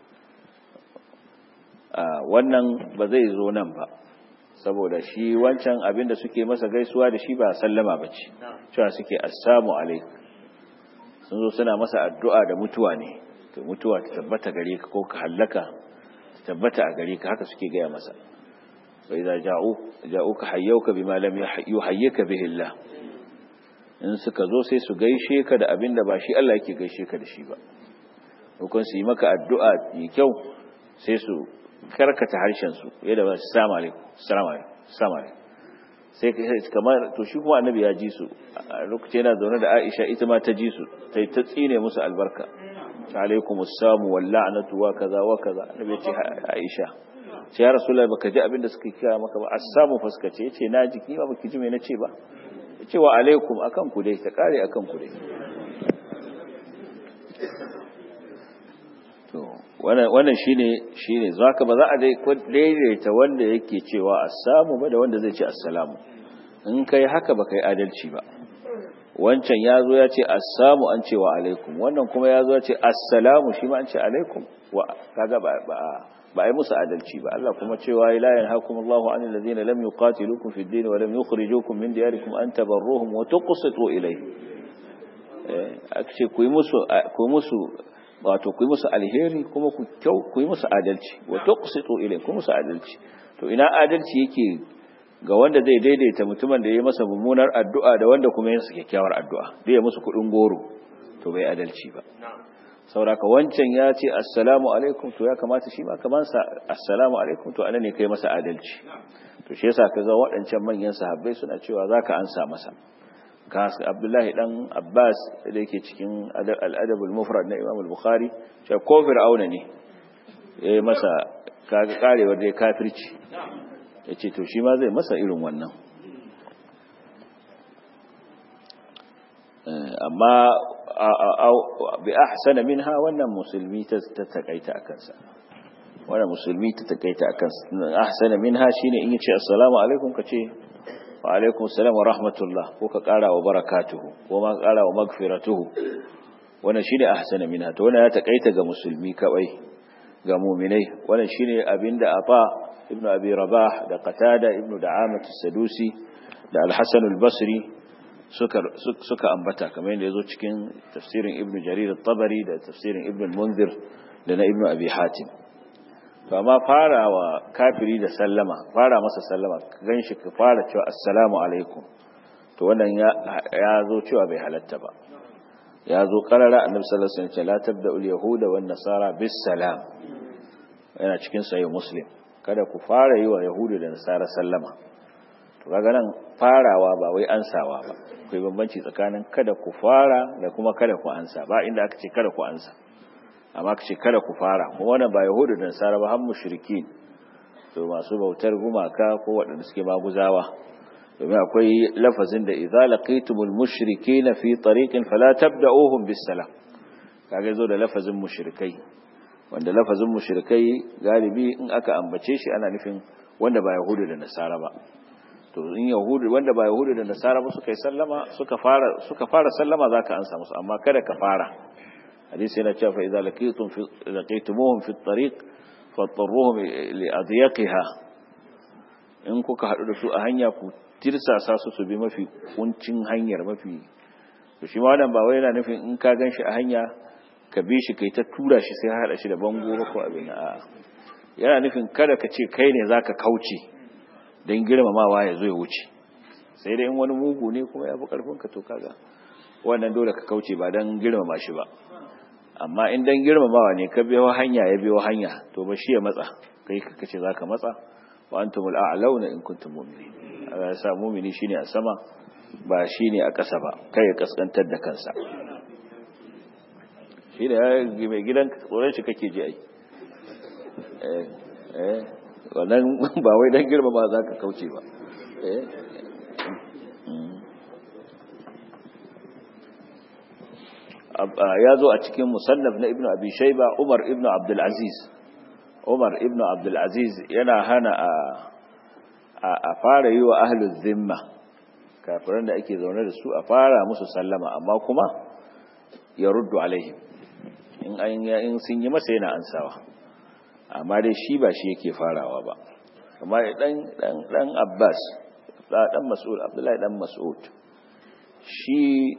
wannan ba zai zo nan ba saboda shi wancan abin da suke masa gaisuwa da shi ba sallama ba ce cewa suke assamu alaikum sun zo suna masa addu'a da mutuwa ne to mutuwa ta tabbata gare ka ko ka hallaka ta tabbata a gare ka haka suke gaya masa bai za ja'u ja'uka hayyauka bima lam yuhayyika bihi Allah in suka zo sai su gaishe ka da abin da ba shi Allah yake gaishe ka da shi ba hukun su yi maka addu'a mai kyau sai su karkata harshen su yadda ba su salamu alaikum salamu alaikum salamu alaikum sai kamar to shi kuma annabi ya ji su a lokacin yana zaune da Aisha ita ma ta ji su ta ta tsine musu albarka alaikum assamu wal la'natu wa kaza wa kaza annabi ya ce Aisha ce ya rasulullahi baka ji abin da suka kira maka ba assamu fa suka ce yace na ji ni ba baki ji me nace ba yace wa alaikum akan ku dai ta kare akan ku dai to wannan wannan shine shine zaka ba za a dai daidaita wanda yake cewa assamu ba da wanda zai ce assalamu in kai haka ba kai adalci ba wancan ya zo ya ce assamu an ce wa alaikum wannan kuma ya zo ya ce assalamu shi ma an ce alaikum wa kaga ba ba ba ai musu adalci ba Allah kuma cewa la yanhaakum Allahu 'anil ladina lam yuqatilukum fid din wa lam yukhrijukum min diyarikum an tabarruhum wa tuqsitu ilayhim eh akce ku yi musu ku musu wato ku yi musu alheri kuma ku kyau ku yi musu adalci wa tuqsitu ilayhim ku musu adalci to ina adalci yake ga wanda zai daidaita mutumin da ya masa mummunar addu'a da wanda kuma ya masa kyakkyawar addu'a da ya musu kudin goro to bai adalci ba sauraka wancan ya ce assalamu alaikum to ya kamata shi ma kaman sa assalamu alaikum to ana ne kai masa adalci to shi yasa kaga waɗancan manyan sahabbai suna cewa zaka ansa masa ka Abdullahi dan Abbas da yake cikin al-adab al-mufrad na Imam al-Bukhari cewa ko fir'auna ne yayi masa kaga karewar dai kafirci yace to shi ma zai masa irin wannan amma bi ahsana minha wannan musulmi ta takaita akan sa wanda musulmi ta takaita akan ahsana minha shine in yace assalamu alaikum ka ce wa alaikum assalam wa rahmatullah ko ka kara wa barakatuhu ko ma kara wa magfiratuhu wannan shine ahsana minha to wannan ya takaita ga musulmi kawai ga mu'minai wannan shine abinda afa ibnu abi rabah da qatada ibnu da'amah as-sadusi da al-hasan al-basri suka suka ambata kamar yadda yazo cikin tafsirin ibnu jarir at-tabari da tafsirin ibnu munzir da na ibnu abi hatim to amma fara wa kafiri da sallama fara masa sallama gan shi ka fara cewa assalamu alaikum to wannan ya zo cewa bai halatta ba ya zo karara annabi sallallahu alaihi wasallam la tabda'u al-yahuda wan nasara bis salam yana cikin sahih muslim kada ku fara yi wa yahudu da nasara sallama to kaga nan farawa ba wai ansawa ba akwai bambanci tsakanin kada ku fara da kuma kada ku ansa ba inda aka ce kada ku ansa amma ka ce kada ku fara kuma wannan ba yahudu da nasara ba har mushrikin to masu bautar gumaka ko waɗanda suke maguzawa domin akwai lafazin da idza laqitumul mushrikeena fi tariqin fala tabda'uhum bis salam kage zo da lafazin mushrikai wanda lafazin mushrikai galibi in aka ambace shi ana nufin wanda ba yahudu da nasara ba to in yahudu wanda ba yahudu da nasara ba suka yi sallama suka fara suka fara sallama zaka ansa musu amma kada ka fara hadisi yana cewa fa idza laqitum fi laqitumuhum fi at-tariq fattaruhum li adyaqiha in kuka hadu da su a hanya ku tirsasa su su bi mafi kuncin hanyar mafi to shi ma wannan ba wai yana nufin in ka ganshi a hanya ka bi shi kai ta tura shi sai hada shi da bango ba ko abin a yana nufin kada ka ce kai ne zaka kauce dan girmamawa ya zo ya wuce sai dai in wani mugu ne kuma ya fi karfin ka to kaga wannan dole ka kauce ba dan girmama shi ba amma in dan girmamawa ne ka biyo hanya ya biyo hanya to ba shi ya matsa kai ka kace zaka matsa wa antumul a'launa in kuntum mu'minin Allah ya sa mu'mini shine a sama ba shine a ƙasa ba kai ya kaskantar da kansa shi da mai gidan tsoron shi kake ji ai eh eh wannan ba wai dan girmama zaka kauce ba eh ya zo a cikin musannaf na ibnu abi shayba umar ibnu abdul aziz umar ibnu abdul aziz yana hana a a fara yi wa ahlul zimma kafiran da ake zaune da su a fara musu sallama amma kuma ya ruddu alaihim in an in sun yi masa yana ansawa amma dai shi ba shi yake farawa ba amma dan dan dan abbas dan mas'ud abdullahi dan mas'ud shi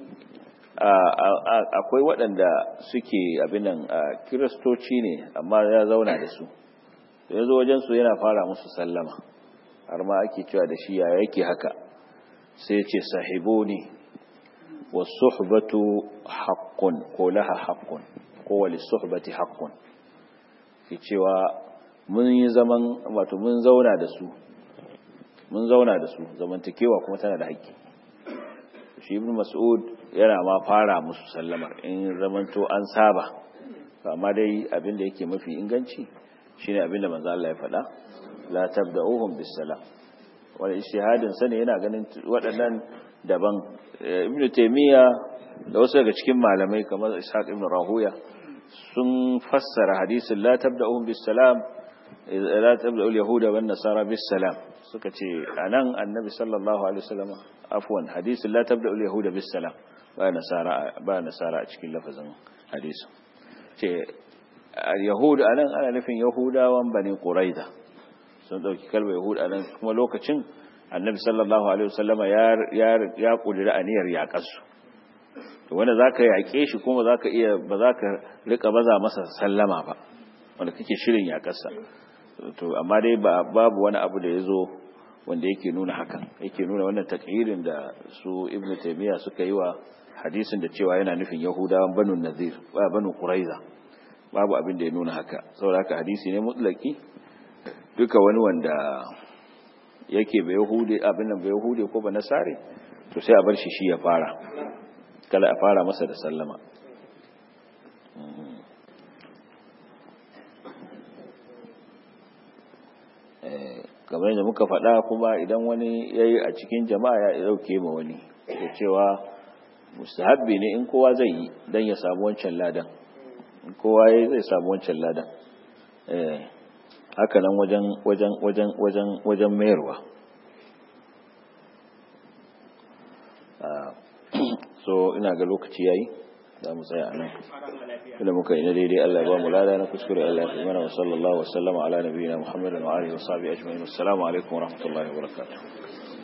akwai waɗanda suke abinan kiristoci ne amma ya zauna da su da ya zo wajensu yana fara musu sallama har ma ake cewa da shi ya yake haka sai ce sahibo ne wasu suhbatu haƙƙun ko laha haƙƙun ko wali suhbati haƙƙun ke cewa mun yi zaman wato mun zauna da su mun zauna da su zamantakewa kuma tana da haƙƙi shi ibn mas'ud yana ma fara musu sallamar in zamanto an saba amma dai abin da yake mafi inganci shine abin da manzo Allah ya faɗa la tabda'uhum bis salam wani ijtihadin sa ne yana ganin waɗannan daban ibn taymiya da wasu daga cikin malamai kamar ishaq ibn rahuya sun fassara hadisin la tabda'uhum bis salam la tabda'u al yahuda wan nasara bis salam suka ce anan annabi sallallahu alaihi wasallam afwan hadisin la tabda'u al yahuda bis salam ba nasara ba nasara a cikin lafazin hadisin ce al-yahud anan ana nufin yahudawan bani quraiza sun dauki kalmar yahud anan kuma lokacin annabi sallallahu alaihi wasallama ya ya ya kudura aniyar yaƙarsu to wanda zaka yaƙe shi kuma zaka iya ba zaka rika baza masa sallama ba wanda kake shirin yaƙarsa to amma dai babu wani abu da yazo wanda yake nuna hakan yake nuna wannan takyirin da su ibnu taymiya suka yi wa hadisin da cewa yana nufin yahudawan banu nazir ba banu quraiza babu abin da ya nuna haka saboda haka hadisi ne mutlaki duka wani wanda yake bai yahudi abin nan bai yahudi ko ba nasare to sai a bar shi shi ya fara kala a fara masa da sallama kamar yadda muka faɗa kuma idan wani ya yi a cikin jama'a ya ɗauke ma wani da cewa mustahabbi ne in kowa zai yi don ya samu wancan ladan in kowa ya zai samu wancan ladan haka nan wajen wajen wajen wajen wajen mayarwa so ina ga lokaci yayi za mu tsaya nan da muka yi na daidai Allah ya ba mu lada na kuskure Allah ya mana wa sallallahu wa sallama ala nabiyina Muhammadin wa alihi wa sahbihi ajma'in assalamu alaikum wa rahmatullahi wa barakatuh